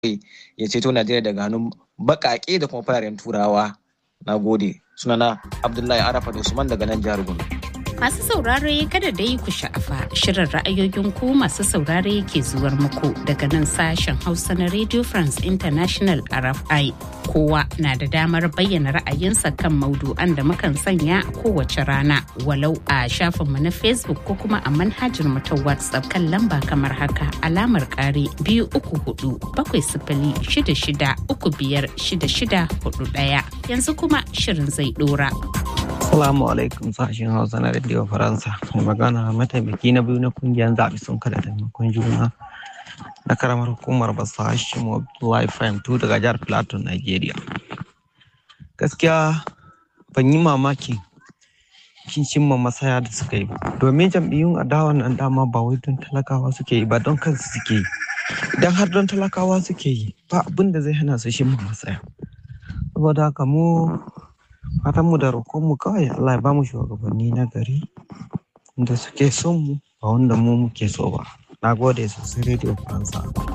ya ceto Najeriya daga hannun baƙaƙe da kuma fararen turawa. Na gode. Sunana Abdullahi Arafa Usman daga nan jihar Gombe. Masu saurare kada dai ku sha'afa shirin ra'ayoyin ku masu saurare ke zuwar muku daga nan sashen Hausa na Radio France International RFI. Kowa na da damar bayyana ra'ayinsa kan maudu'an da mukan sanya a kowace rana walau a shafinmu na Facebook ko kuma a manhajar mu ta WhatsApp kan lamba kamar haka alamar kare biyu uku hudu bakwai sifili shida shida uku biyar shida shida hudu ɗaya. Yanzu kuma shirin zai ɗora. Assalamu alaikum sashen Hausa na Radio Faransa. Mai magana mataimaki na biyu na kungiyar zaɓe sun kada taimakon juna na karamar hukumar Basa Hashim Abdullahi Fahim 2 daga jihar Plateau, Nigeria. Gaskiya ban yi mamakin kin cimma masaya da suka yi ba. Domin jam'iyyun adawa nan dama ba wai don talakawa suke yi ba don kansu suke yi. Idan har don talakawa suke yi ba abin da zai hana su cimma masaya. Saboda haka mu fatan mu da roƙon mu kawai Allah ya bamu shugabanni na gari da suke son mu ba wanda mu muke so ba na gode sosai radio faransa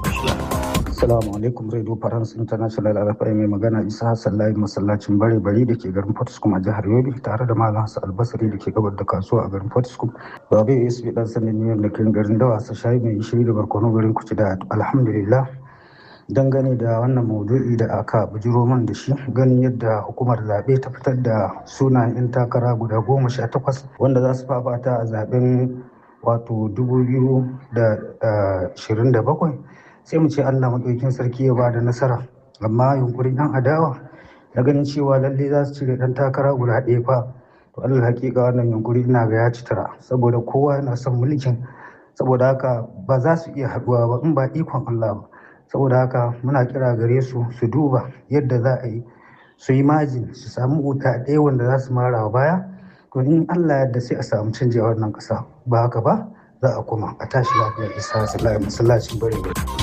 Assalamu alaikum Radio France International RFI mai magana Isa Hassan Layi masallacin bare bari da ke garin Fortiskum a jihar Yobe tare da Malam Hassan Albasari da ke gabar da kasuwa a garin Fortiskum. Babu ASB dan sanin ne da kan garin Dawasa shayi mai shiri da barkono garin Kuci da alhamdulillah dangane da wannan maudu'i da aka bujiro man da shi ganin yadda hukumar zaɓe ta fitar da sunayen 'yan takara guda goma sha takwas wanda za su fafata a zaɓen wato dubu biyu da ashirin da bakwai sai mu ce allah maɗaukin sarki ya ba da nasara amma yunkurin 'yan adawa na ganin cewa lalle za su cire ɗan takara guda ɗaya fa to allah hakika wannan yunkuri ina ga ya ci tara saboda kowa yana son mulkin saboda haka ba za su iya haɗuwa ba in ba ikon allah ba saboda haka muna kira gare su su duba yadda za a yi su yi majin su samu wuta ɗaya wanda za su mara wa baya to in allah yadda sai a samu canji a wannan ƙasa ba haka ba za a kuma a tashi lafiyar isa sallallahu masallacin bare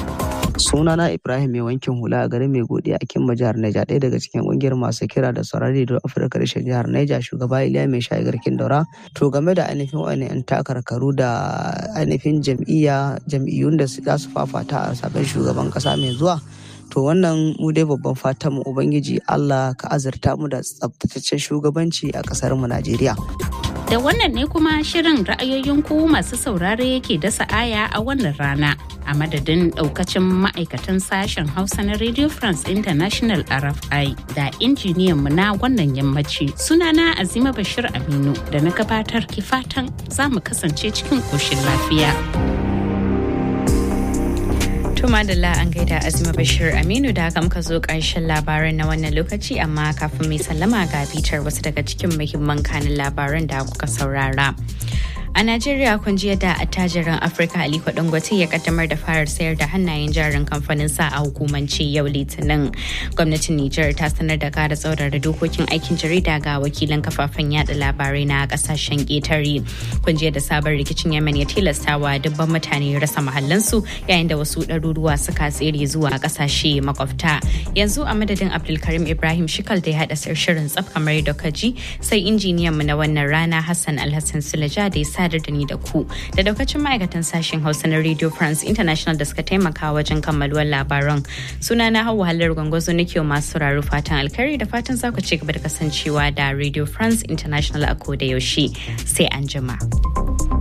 sunana ibrahim mai wankin hula a garin mai godiya a kimba jihar naija ɗaya daga cikin ƙungiyar masu kira da saurari da afirka reshen jihar naija shugaba iliya mai shayi garkin daura to game da ainihin wani yan takarkaru da ainihin jam'iyya jam'iyyun da za su fafata a sabon shugaban ƙasa mai zuwa to wannan mu dai babban fatan mu ubangiji allah ka azurta mu da tsabtataccen shugabanci a ƙasar mu najeriya Da wannan ne kuma shirin ra'ayoyin ku masu saurare yake dasa aya a wannan rana. A madadin daukacin ma'aikatan sashen Hausa na Radio France International RFI da injiniyan mu na wannan yammaci. Sunana Azima Bashir Aminu da na gabatar ki fatan za mu kasance cikin koshin lafiya. Tuma da an gaida Azima Bashir Aminu da haka muka zo ƙarshen labaran na wannan lokaci amma kafin mai sallama ga bitar wasu daga cikin muhimman kanin labaran da kuka saurara. A Najeriya kun ji yadda attajirin Afirka Aliko Dangote ya kaddamar da farar sayar da hannayen jarin kamfanin sa a hukumance yau Litinin. Gwamnatin Nijar ta sanar da kara tsaurara dokokin aikin jarida ga wakilan kafafen yada labarai na kasashen ƙetare. Kun ji yadda sabon rikicin Yemen ya tilastawa dubban mutane rasa mahallansu yayin da wasu ɗaruruwa suka tsere zuwa kasashe makwabta. Yanzu a madadin Abdulkarim Ibrahim Shikal da ya haɗa shirin tsaf kamar da kaji sai injiniyan mu na wannan rana Hassan Alhassan Sulaja da ya sadar da ni da ku da daukacin ma'aikatan sashen hausa na radio france international da suka taimaka wajen kammaluwar labaran suna na hau halar gwangwazo nake masu sauraro fatan alkhairi da fatan za ku ci gaba da kasancewa da radio france international a koda yaushe sai an jima.